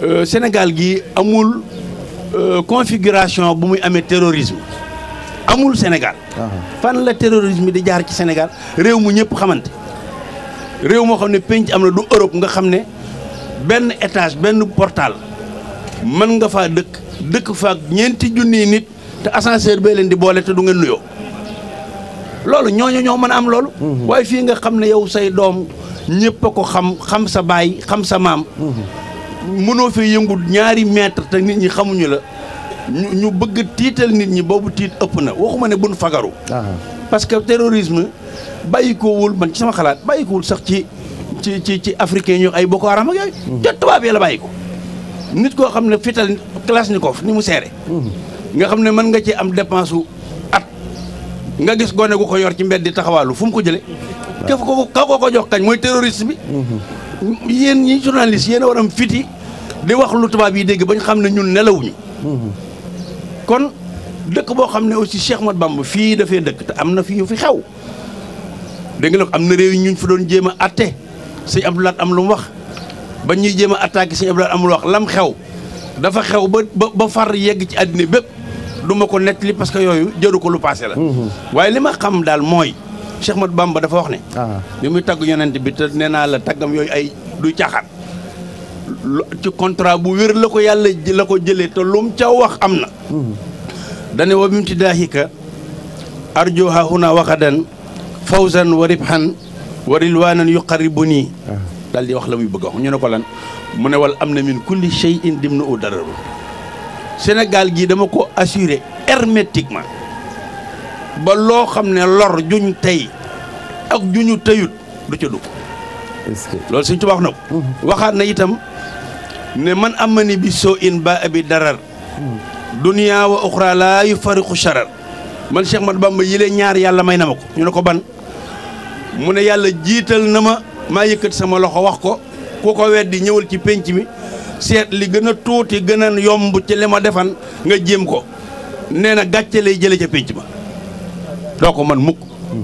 euh, Sénégal gi amul euh, configuration bu muy amee terrorisme amul Sénégal fan la terrorisme di jaar ci Sénégal réew mu ñëpp xamante réew moo xam ne penc am na du Europe nga xam ne benn étage benn portal mën nga faa dëkk dëkk faak ñeenti junniy nit te ascenseur bee leen di boole te du ngeen nuyoo loolu ñooñu ñoo mën a am loolu. waaye fii nga xam ne yow say doom ñëpp a ko xam xam sa baay xam sa maam. mënoo fi yëngu ñaari mètre te nit ñi xamuñu la ñu ñu bëgg tiital nit ñi boobu tiit ëpp na waxuma ne buñ fagaru. parce que terrorisme bàyyi ko wul man ci sama xalaat bàyyi ko wul sax ci ci ci ci africain ñu ay Boko Haram ak yooyu. te tubaab yi la bàyyi ko. nit koo xam ne fital Kalachnikov ni mu seere nga xam ne mën nga ci am dépense su at nga gis gone gu ko yor ci mbedd di taxawaalu fu mu ko jëlee. ka ko ka ko ko jox kañ mooy terroriste bi. yéen ñi journaliste yéen a war am fiti di wax lu tubaab yi dégg bañ xam ne ñun nelawuñu. kon dëkk boo xam ne aussi Cheikh Ahmadou Bamba fii dafay dëkk te am na fi yu fi xew. dégg nga am na réew yi ñu fi doon jéem a atte sëñ Abdou Lahad am lu mu wax ba ñuy jéem a attaqué sëñ Abdou Lahad am lu wax lam xew dafa xew ba ba ba far yegg ci àddina bépp du ma ko nettali parce que yooyu jëru ko lu passé la. waaye li ma xam daal mooy Cheikh Ahmadou Bamba dafa wax ne. bi muy tagg yonent bi te nee naa la taggam yooyu ay du caaxaan. ci contrat bu wér la ko yàlla la ko jëlee te lum ca wax am na. dane wa bimti daahika arjo ha huna waxadan fawzan wa ribhan wa rilwanan yuqarribuni daal di wax la muy bëgg a wax ñu ne ko lan mu ne wal am na min kulli shay'in dim na u dararu Sénégal gii dama ko assuré hermétiquement ba loo xam ne lor juñ tey ak juñu tëyut du ca dugg loolu suñ tubaab wax na ko waxaat na itam ne man amani bi soo in ba abi darar duniyaa wa uxra laa yu fariqu sharar man Cheikh Ahmadou Bamba yile ñaar yàlla may na ma ko ñu ne ko ban mu ne yàlla jiital na ma maa yëkkati sama loxo wax ko ku ko weddi ñëwal ci pénc mi seet li gën a tuuti gën a yomb ci li ma defan nga jéem ko nee na gàcce lay jële ca pénc ma doo ko man mukk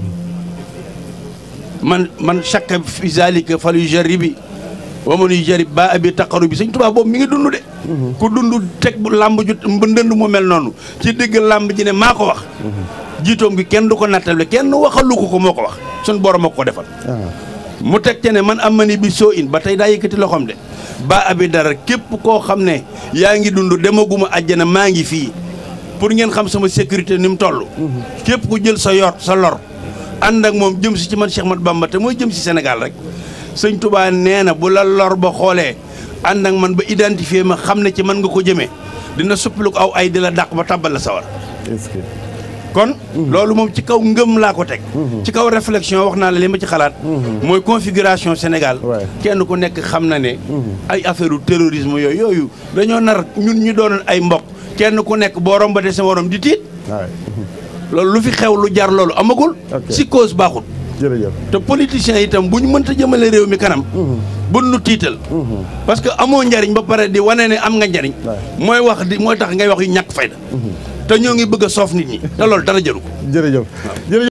man man chaque fi zalika fal yu jarribi wa man yu jarib ba abi taqaru bi sëñ Tuubaa boobu mi ngi dund de ku dund teg bu làmb ju ndënd mu mel noonu ci digg làmb ji ne maa ko wax jiitoom gi kenn du ko nattable kenn waxalu ko ko moo ko wax suñ borom moo ko defal mu teg ca ne man am ma ni bi soo in ba tey daa yëkkati loxoom de ba abi dara képp koo xam ne yaa ngi dund demaguma àjjana maa ngi fii pour ngeen xam sama sécurité ni mu toll képp ku jël sa yor sa lor ànd ak moom jëm si ci man Cheikh Ahmadou Bamba te mooy jëm si Sénégal rek sëñ Touba nee na bu la lor ba xoolee ànd ak man ba identifier ma xam ne ci man nga ko jëmee dina suppalu ko aw ay di la dàq ba tàbbal la sawar kon loolu moom ci kaw ngëm laa ko teg ci kaw réflexion wax naa la li ma ci xalaat mooy configuration Sénégal kenn ku nekk xam na ne ay affaire u terrorisme yooyu yooyu dañoo nar ñun ñu doon ay mbokk kenn ku nekk boo rombatee sa morom di tiit loolu lu fi xew lu jar loolu amagul si cause baaxul jërëjëf te politiciens itam bu ñu mënta jëmale réew mi kanam bu nu tiital parce que amoo njariñ ba pare di wane ne am nga njariñ mooy wax di mooy tax ngay wax yu ñàkk fayda te ñoo ngi bëgg a soof nit ñi te loolu dara jëru ko jërëjëf jërëjëf